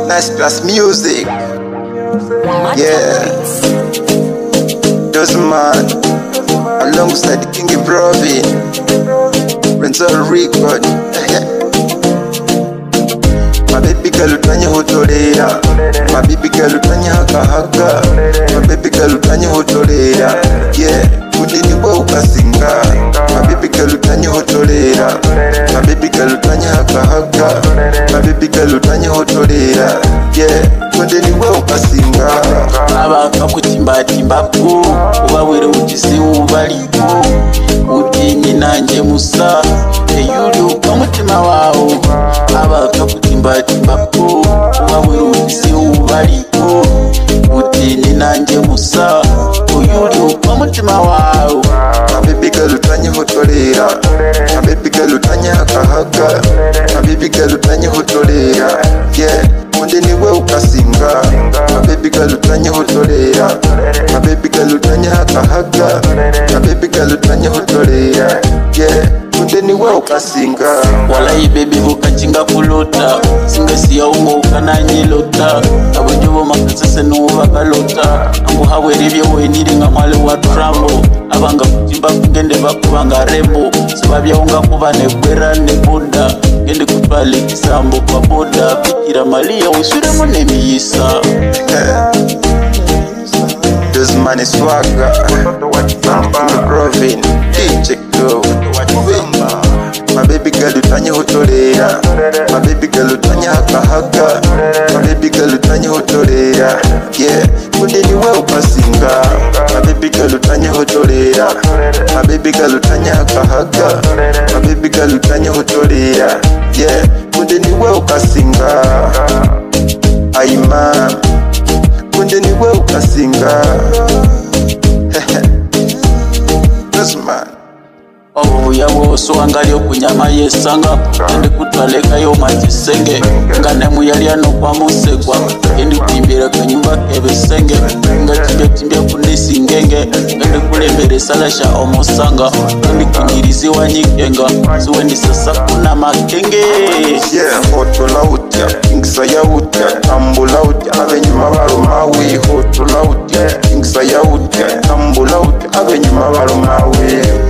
That's that's music. Yeah. Dozman. Alongside the King Brovi. Renzo Record. My baby girl utanye hotorera My baby girl utanye hakahaka My baby girl utanye hotorera Yeah Udini kwa ukasinga My baby girl utanye hotorera My baby girl utanye hakahaka My baby girl utanye hotorera Yeah Udini kwa ukasinga abantu bakutimbatimba bwo ubawere ugize ubarigo udini nanjye musa eyuri umutima wawo abantu bakutimbatimba bwo ubawere ugize ubarigo udini nanjye musa uyuri umutima wawo My baby girl utanye hotorera My baby girl utanye hakahaka My baby girl utanye hotorera Yeah Udini kwa ukasinga My baby girl utanye hotorera My baby girl utanye hakahaka My baby girl utanye hotorera Yeah Udini kwa ukasinga walayi bebi bukakinga kulota singa siyawumuka nanyilota aburyo bomakasese nubakalota anguhabwera ibyo weniri nga mwale wa trambo abanga kutimba kugende bakubanga rembo sibabyaunga kubane gwera ne boda gende kutwala ekisambo kwa boda bikira maliya wiswiremo nemiyisa This man is swagger From Provin DJ Go My baby girl utanye hotorera My baby girl utanye hakahaka My baby girl utanye hotorera Yeah Kundeni we ukasinga My baby girl utanye hotorera My baby girl utanye hakahaka My baby girl utanye hotorera Yeah Kundeni we ukasinga Aimam kunde niwe ukasinga Dozman obuya bwose wanga lyokunyama yesanga gende kutwaleka yomakisenge nga nemuyalyano kwa musegwa gende utimbire kanyumba kebesenge nga timbye kunisingenge gende kulembera esala sha omusanga gende kunyirizi wanyikenga siwendi sasa kuna makenge yeah hotola utya inkisaya utya tambula utya abenyuma barumawe hotola utya inkisaya utya tambula utya abenyuma barumawe